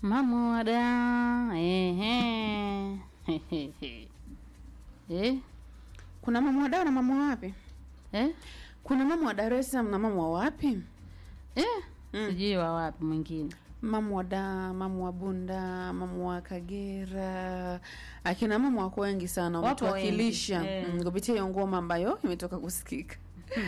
Mamwada. Ehe. Eh? Kuna mama wa Dar na mama wa wapi? Eh? Kuna mama wa Dar es Salaam na mama wa wapi? Eh? Mm. Sijui wa wapi mwingine. Mama wa Dar, mama wa Bunda, mama wa Kagera. Akina mama wako wengi sana Wapo wametuwakilisha wengi, eh. mm, kupitia hiyo ngoma ambayo imetoka kusikika.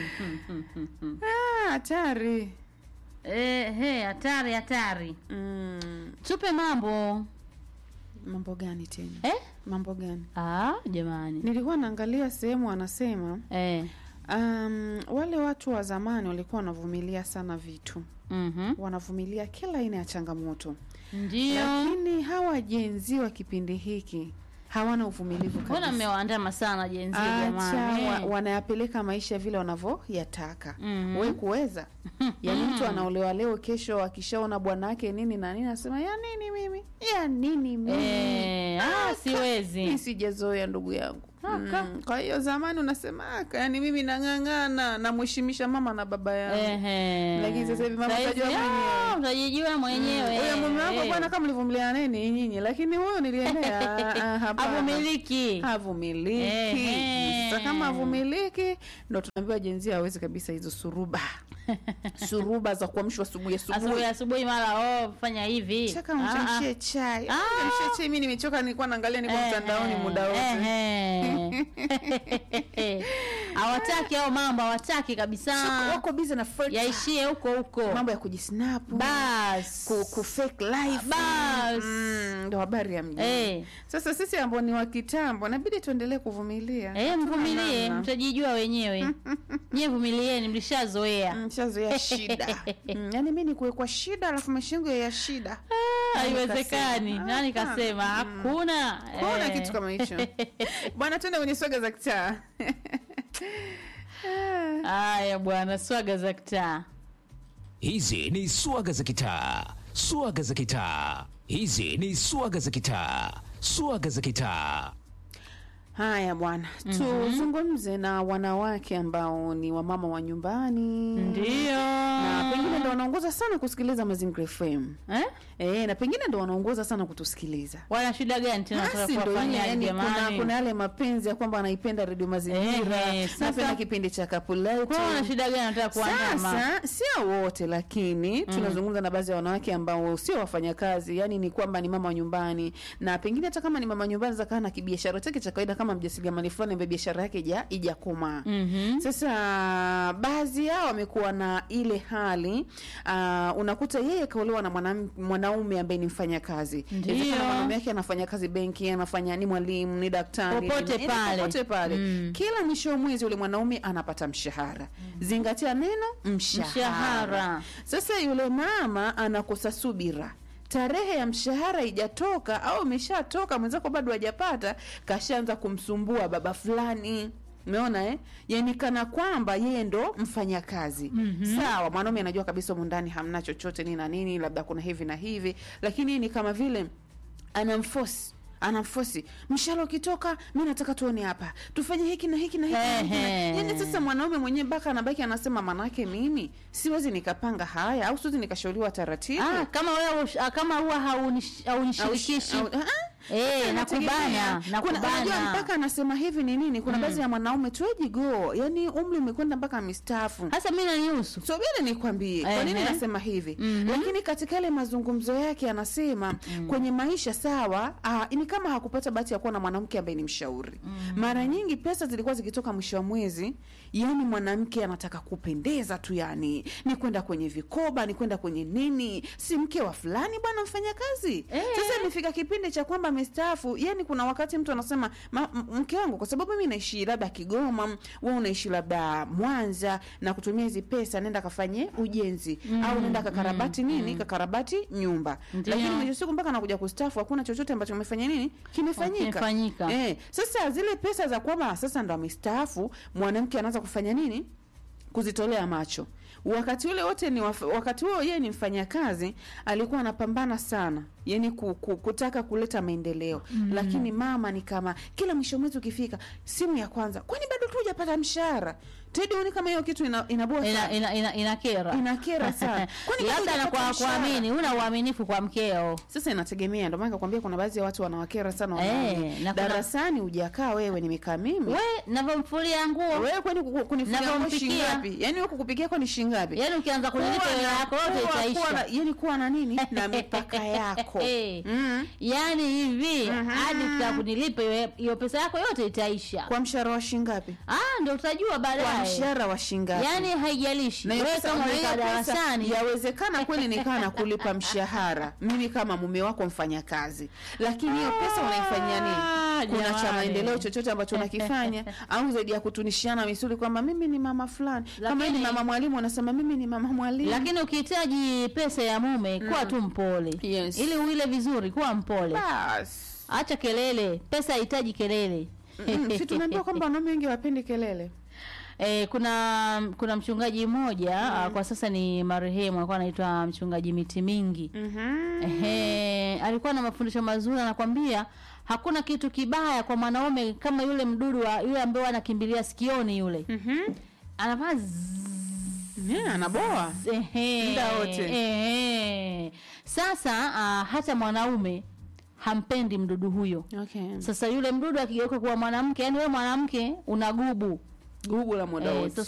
Ah, hatari. Eh, he, hatari hatari. Mm, Tupe mambo. mambo gani tena? Eh? Mambo gani? Ah, jamani. Nilikuwa naangalia sehemu wanasema Eh. um, wale watu wa zamani walikuwa wanavumilia sana vitu, Mhm. wanavumilia kila aina ya changamoto, Ndio. lakini hawa jenzi wa kipindi hiki hawana uvumilivu Mbona kabisa. mmewaandama sana jenzi Acha jamani? wa, wanayapeleka maisha vile wanavyoyataka. Mhm. We kuweza yaani, mtu anaolewa leo, kesho akishaona bwana wake nini na nini, anasema ya nini mimi, ya nini mimi Eh, ah, mi siwezi. sijazoea ndugu yangu. Aka. Mm, kwa hiyo zamani unasema aka, yani mimi nang'ang'ana namheshimisha mama na baba yangu. Ehe. Lakini sasa hivi mama Saizi, utajua ah, mwenyewe. Utajijua mwenyewe. Huyo mume wako Eh. bwana, kama mlivumiliana nini nyinyi, lakini huyo niliendea ah, hapana. Havumiliki. havumiliki. Ehe. Sasa kama havumiliki, ndo tunaambiwa jenzia hawezi kabisa hizo suruba suruba za kuamshwa asubuhi Asubuhi asubuhi asubuhi mara oh fanya hivi. chaka Ah, mchamshie chai Ah. mchamshie chai mimi nimechoka nilikuwa naangalia niko ah. mtandaoni Ehe, muda wote ehe. Hawataki hao mambo, hawataki kabisa. wako busy na filter. Yaishie huko huko. mambo ya kujisnap Bas. ku, ku fake life Bas. Mm, ndo habari ya mjini Eh. sasa sisi ambao ni wa kitambo inabidi tuendelee kuvumilia Eh, Hatuna mvumilie, namna. mtajijua wenyewe. Nyie vumilieni, mlishazoea. mshazoea shida mm, yani mi ni kuwekwa shida alafu maisha yangu ya shida Haiwezekani. kasema? Nani kasema? Hakuna. kuna Eh. kitu kama hicho bwana tuende kwenye swaga za kitaa Haya bwana, swaga za kitaa. Hizi ni swaga za kitaa, swaga za kitaa. Hizi ni swaga za kitaa, swaga za kitaa. haya bwana tuzungumze na wanawake ambao ni wamama wa nyumbani Ndio. na pengine ndo wanaongoza sana kusikiliza mazingira fm Eh? e, na pengine ndo wanaongoza sana kutusikiliza Wana shida gani tena basi nataka ndo ile kuwafanyia yani, kuna, jamani? kuna yale mapenzi ya kwamba anaipenda redio mazingira Ehe, sasa- napenda kipindi cha kapuleti Kwa wana shida gani nataka kuandama? sasa sio wote lakini tunazungumza na baadhi ya wanawake ambao sio wafanyakazi yani ni kwamba ni mama wa nyumbani na pengine hata kama ni mama wa nyumbani zakaa na kibiashara chake cha kawaida kama mjasiriamali fulani ambaye biashara yake ija ijakomaa Mhm. sasa baadhi yao wamekuwa na ile hali uh, unakuta yeye kaolewa na mwanam- mwanaume ambaye ni mfanyakazi Ndio. Inawezekana mwanaume yake anafanya kazi benki anafanya ni mwalimu ni daktari Popote ni- pale. popote pale Mm. kila mwisho wa mwezi yule mwanaume anapata mshahara zingatia neno mshahara. Mshahara. sasa yule mama anakosa subira tarehe ya mshahara ijatoka au imeshatoka mwenzako bado hajapata kashaanza kumsumbua baba fulani umeona eh? yani kana kwamba yeye ndo mfanyakazi mm-hmm. sawa mwanaume anajua kabisa humu ndani hamna chochote nini na nini labda kuna hivi na hivi lakini ni kama vile anamfosi anamfosi mshahara ukitoka mi nataka tuone hapa tufanye hiki na hiki na hiki na hiki na- Ehe. yani sasa mwanaume mwenyewe mpaka anabaki anasema manake mimi siwezi nikapanga haya au siwezi nikashauriwa taratibu Ah, kama wewe ush- ah, kama huwa haunish- haunishirikishi. Au- au- ah, Eh, inategemea. nakubana, Kuna- unajua nakubana. mpaka anasema hivi ni nini kuna baadhi ya mwanaume tuejigo yani umri umekwenda mpaka mistaafu Sasa mimi nanihusu. subiri nikwambie kwa nini Ehe. nasema hivi Mhm. lakini katika yale mazungumzo yake anasema kwenye maisha sawa ah, ni kama hakupata bahati ya kuwa na mwanamke ambaye ni mshauri mara nyingi pesa zilikuwa zikitoka mwisho wa mwezi yani mwanamke anataka kupendeza tu yani ni kwenda kwenye vikoba ni kwenda kwenye nini si mke wa fulani bwana mfanya kazi Eh. sasa imefika kipindi cha kwamba amestaafu yani kuna wakati mtu anasema "Ma- m- mke wangu kwa sababu mimi naishi labda kigoma we unaishi labda mwanza na kutumia hizi pesa nenda kafanye ujenzi au nenda kakarabati nini kakarabati nyumba Ndio. lakini mwisho siku mpaka nakuja kustafu hakuna chochote ambacho umefanya nini kimefanyika Kimefanyika. eh, sasa zile pesa za kwamba sasa ndo amestaafu mwanamke anaanza kufanya nini kuzitolea macho wakati ule wote ni waf, wakati huo yeye ni mfanyakazi alikuwa anapambana sana yani ku, ku, kutaka kuleta maendeleo mm. lakini mama ni kama kila mwisho mwezi ukifika simu ya kwanza kwani bado tu hujapata mshahara Tedi, huoni kama hiyo kitu ina, inaboa ina, sana? ina, ina, inakera Inakera sana. Kwani bado labda na hujapata kwa mshahara? kuamini una uaminifu kwa mkeo Sasa inategemea, ndio maana nikakwambia kuna baadhi ya watu wanawakera sana Eh, wanaume. na kuna- Darasani hujakaa wewe, nimekaa mimi. we navyomfulia nguo Wewe kwani kuku- kunifulia nguo Navyompikia. shilingi ngapi? Yaani wewe kukupikia kwa ni shilingi ngapi? yaani ukianza kunilipa Kuwa hela na- yako yote kuwa- kuwa na- itaisha yaani kuwa na nini na mipaka yako mm. yaani hivi hadi ukitaka kunilipa hiyo- hiyo pesa yako yote itaisha kwa mshahara wa shilingi ngapi ah ndio utajua kwa baadaye mshahara wa shilingi ngapi yaani haijalishi na hiyo wewe pesa- kama na hiyo umekaa pesa, darasani yawezekana kweli nikaa na kulipa mshahara mimi kama mume wako mfanya kazi lakini hiyo pesa unaifanyia Ah, nini kuna cha jamani. maendeleo chochote ambacho unakifanya au zaidi ya kutunishiana misuli kwamba mimi ni mama fulani kama yeye ni Lakini- mama mwalimu unasema mimi ni mama mwalimu lakini ukihitaji pesa ya mume kuwa tu mpole Yes. ili uile vizuri kuwa mpole bas acha kelele pesa haihitaji kelele Mm, si tumeambiwa kwamba wanaume wengi wapendi kelele E, kuna kuna mchungaji mmoja mm. kwa sasa ni marehemu alikuwa anaitwa mchungaji miti mingi Mhm. Ehe, alikuwa na mafundisho mazuri anakwambia hakuna kitu kibaya kwa mwanaume kama yule mdudu wa yule ambaye anakimbilia sikioni yule Mhm. anavaa zzz, Yeah, anaboa ehe, Muda wote. ehe. sasa uh, hata mwanaume hampendi mdudu huyo okay. sasa yule mdudu akigeuka kuwa mwanamke yani wewe mwanamke una gubu gugu la muda Eh, wote sasa